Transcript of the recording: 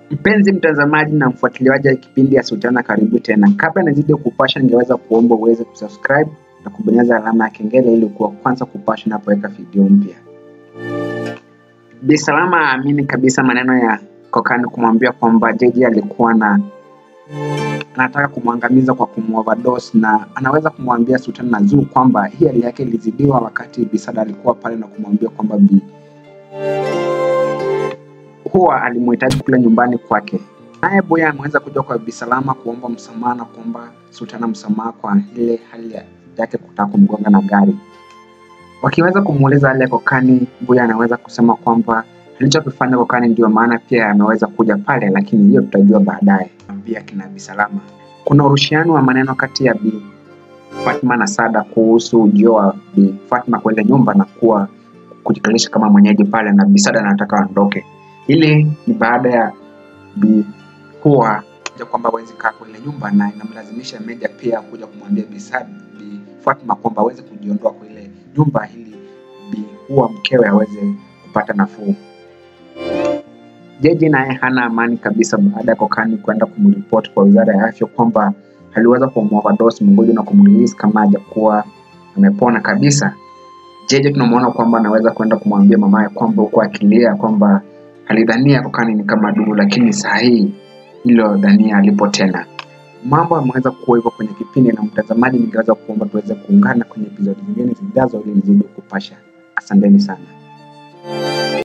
Mpenzi mtazamaji na mfuatiliaji wa kipindi ya Sultana, karibu tena. Kabla nizidi kupasha, ningeweza kuomba uweze kusubscribe na kubonyeza alama ya kengele ili kuwa kwanza kupasha napoweka video mpya. Bi Salama aamini kabisa maneno ya Kokani kumwambia kwamba Jeje alikuwa na anataka kumwangamiza kwa kumoverdose na anaweza kumwambia Sultana na Zuu kwamba hii hali yake ilizidiwa wakati Bisada alikuwa pale na kumwambia kwamba Bi huwa alimuhitaji kule nyumbani kwake. Naye Boya ameweza kuja kwa Bi Salama kuomba msamaha na kuomba Sultana msamaha kwa ile hali yake kutaka kumgonga na gari. Wakiweza kumuuliza hali ya Kokani, Boya anaweza kusema kwamba alichokifanya Kokani ndio maana pia ameweza kuja pale, lakini hiyo tutajua baadaye. Pia kina Bi Salama, kuna urushiano wa maneno kati ya Bi Fatma na Sada kuhusu ujio wa Bi Fatma kwenda nyumba na kuwa kujikalisha kama mwenyeji pale, na Bi Sada anataka aondoke. Hili ni baada ya Bi Hua kuja kwamba hawezi kaa kwenye nyumba na inamlazimisha Meja pia kuja kumwambia Bi Sad, Bi Fatma kwamba aweze kujiondoa kwa ile nyumba ili Bi Hua mkewe aweze kupata nafuu. Jeje naye hana amani kabisa baada ya Kokani kwenda kumripoti kwa wizara ya afya kwamba aliweza kumoverdose mgonjwa na kumrelease kama hajakuwa amepona kabisa. Jeje tunamwona kwamba anaweza kwenda kumwambia mamaye kwamba huko akilia kwamba alidhania Kokani ni kama dubu, lakini saa hii hilo dhania alipo tena. Mambo yameweza kuwa hivyo kwenye kipindi, na mtazamaji, ningeweza kuomba tuweze kuungana kwenye episodi zingine zijazo ili nizidi kupasha. Asanteni sana.